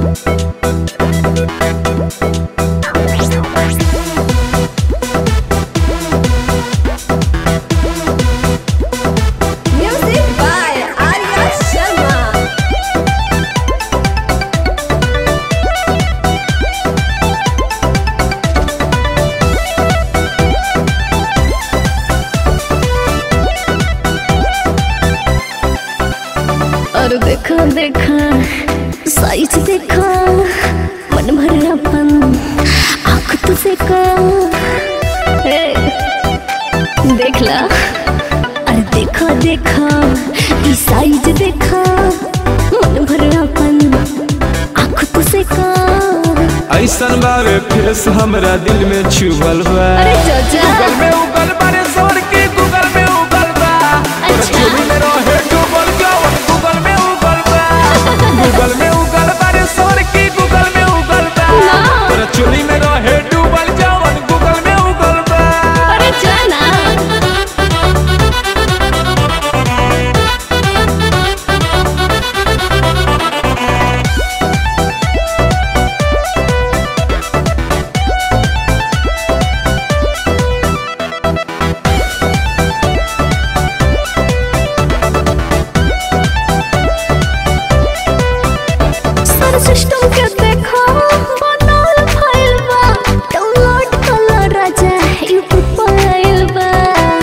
Music by Arya Sharma. और देखा देखा साइज देखा मन भर अपन आँख तो देखा ए, देख ला अरे देखा देखा ई साइज देखा मन भर अपन आँख तो देखा ऐसन बावे फेस हमरा दिल में छुअल बा अरे चाचा गूगल में उगल बारे सर के गूगल में उगल बा अच्छा। चोरी में रहे डूबल जवन गूगल में उगल बा गूगल में उगल बारे सर के गूगल में उगल बा ना। तोरा चोरी में रहे डूबल जवन गूगल में उगल बा अरे जाना सर सिस्टम के देखो बनल फाइल बा डाउनलोड कर राजा यूट्यूब पर आइल बा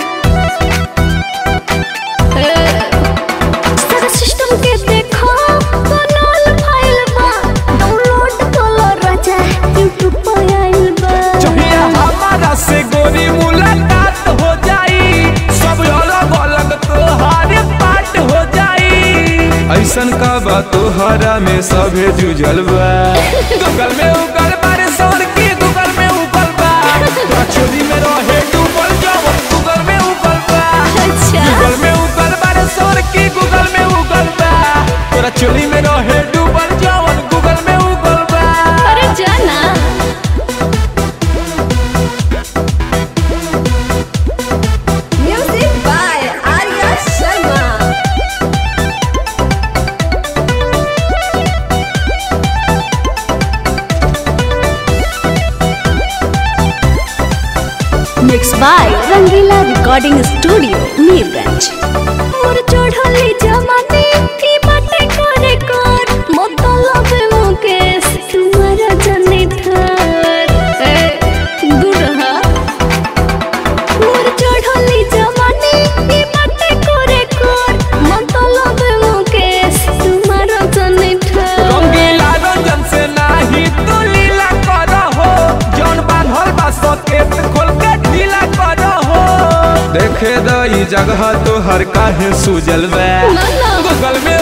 ए, सर सिस्टम के देखो बनल फाइल बा डाउनलोड कर राजा यूट्यूब पर आइल बा जहिया हमारा से गोरी मुलाकात हो जाई सब अलग अलग तोहारे पार्ट हो जाई ऐसन का बा तोहरा में सभे जुझल बा गूगल में उगल बारे सर के गूगल में उगल बा तोरा चोरी में रहे डूबल जवन गूगल में उगल बा अच्छा गूगल में उगल बारे सर के गूगल में उगल बा तोरा चोरी में रहे डूबल जवन गूगल में उगल बा अरे जाना Music by Arya Sharma. Mix by Rangila recording studio Mirganj मोर चढ़ली जमाने की बाटे करे कर मतलब मुकेश तुम्हारा जने थार ए दूर रहा मोर चढ़ली जमाने की बाटे करे कर मतलब मुकेश तुम्हारा जने थार रंगीला रंजन से नाही तू लीला कर हो जौन बांधल बा सकेत खोल के ढीला कर हो देखे द ई जगह तो हर काहे सुजल बा ना, ना। गूगल में